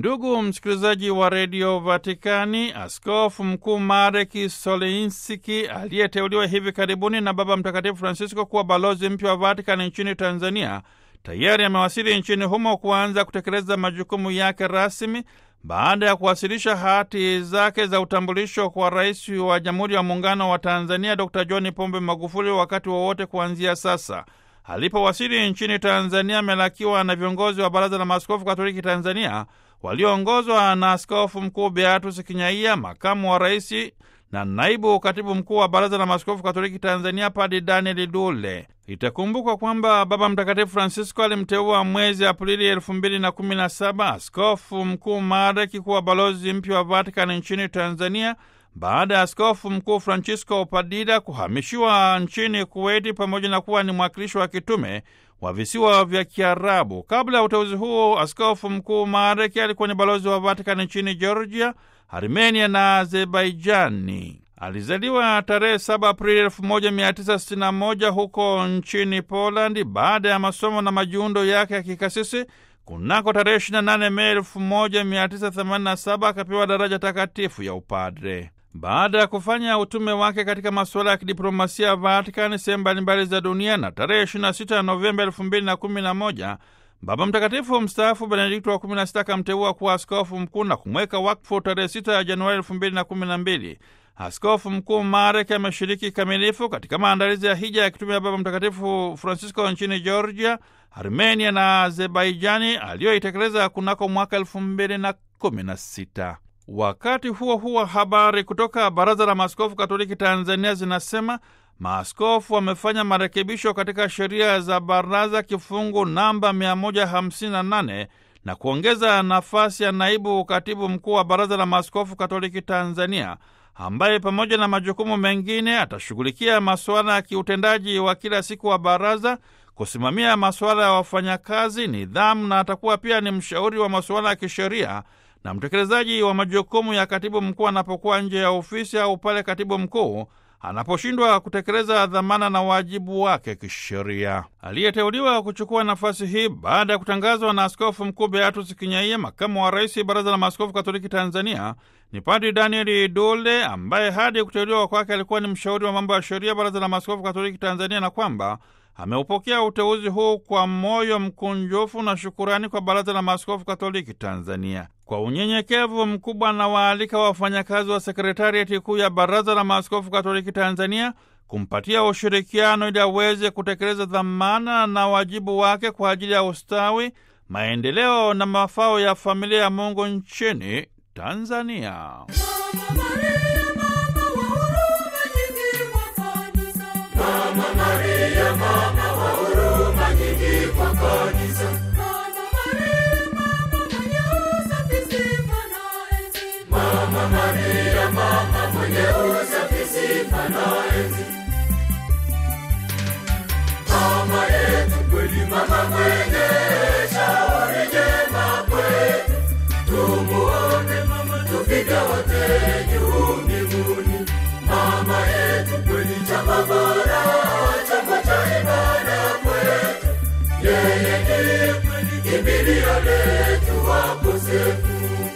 Ndugu msikilizaji wa redio Vatikani, askofu mkuu Marek Solinski aliyeteuliwa hivi karibuni na Baba Mtakatifu Francisco kuwa balozi mpya wa Vatikani nchini Tanzania tayari amewasili nchini humo kuanza kutekeleza majukumu yake rasmi baada ya kuwasilisha hati zake za utambulisho kwa rais wa Jamhuri ya Muungano wa Tanzania Dr John Pombe Magufuli wakati wowote kuanzia sasa. Alipowasili nchini Tanzania amelakiwa na viongozi wa Baraza la Maaskofu Katoliki Tanzania walioongozwa na Askofu Mkuu Beatus Kinyaia, makamu wa rais na naibu katibu mkuu wa Baraza la Maaskofu Katoliki Tanzania Padi Daniel Dule. Itakumbukwa kwamba Baba Mtakatifu Francisco alimteua mwezi Aprili elfu mbili na kumi na saba Askofu Mkuu Marek kuwa balozi mpya wa Vatikani nchini Tanzania baada ya Askofu Mkuu Francisco Padida kuhamishiwa nchini Kuweti pamoja na kuwa ni mwakilishi wa kitume wa visiwa vya Kiarabu. Kabla ya uteuzi huo, Askofu Mkuu Marek alikuwa ni balozi wa Vatikani nchini Georgia, Armenia na Azerbaijani. Alizaliwa tarehe 7 Aprili 1961 huko nchini Polandi. Baada ya masomo na majiundo yake ya kikasisi, kunako tarehe 28 Mei 1987 akapewa daraja takatifu ya upadre. Baada ya kufanya utume wake katika masuala ya kidiplomasia ya Vatikani sehemu mbalimbali za dunia, na tarehe 26 Novemba 2011 Baba Mtakatifu mstaafu Benedikto wa 16 akamteua kuwa askofu mkuu na kumweka wakfu tarehe 6 ya Januari 2012. Askofu Mkuu Marek ameshiriki kikamilifu katika maandalizi ya hija ya kitume ya Baba Mtakatifu Francisco nchini Georgia, Armenia na Azerbaijani aliyoitekeleza kunako mwaka 2016. Wakati huo huo, habari kutoka Baraza la Maaskofu Katoliki Tanzania zinasema maaskofu wamefanya marekebisho katika sheria za baraza kifungu namba 158 na kuongeza nafasi ya naibu katibu mkuu wa Baraza la Maaskofu Katoliki Tanzania ambaye pamoja na majukumu mengine atashughulikia masuala ya kiutendaji wa kila siku wa baraza, kusimamia masuala ya wafanyakazi, nidhamu, na atakuwa pia ni mshauri wa masuala ya kisheria na mtekelezaji wa majukumu ya katibu mkuu anapokuwa nje ya ofisi au pale katibu mkuu anaposhindwa kutekeleza dhamana na wajibu wake kisheria. Aliyeteuliwa kuchukua nafasi hii baada ya kutangazwa na Askofu Mkuu Beatus Kinyaia, makamu wa rais Baraza la Maaskofu Katoliki Tanzania, ni Padri Daniel Dule ambaye hadi kuteuliwa kwake alikuwa ni mshauri wa mambo ya sheria Baraza la Maaskofu Katoliki Tanzania, na kwamba ameupokea uteuzi huu kwa moyo mkunjufu na shukurani kwa Baraza la Maaskofu Katoliki Tanzania. Kwa unyenyekevu mkubwa na waalika wafanyakazi wa sekretariati kuu ya Baraza la Maaskofu Katoliki Tanzania kumpatia ushirikiano ili aweze kutekeleza dhamana na wajibu wake kwa ajili ya ustawi, maendeleo na mafao ya familia ya Mungu nchini Tanzania. Mama yetu kweli, mama mwenye shauri jema kwetu, tumuombe mama, tupige wote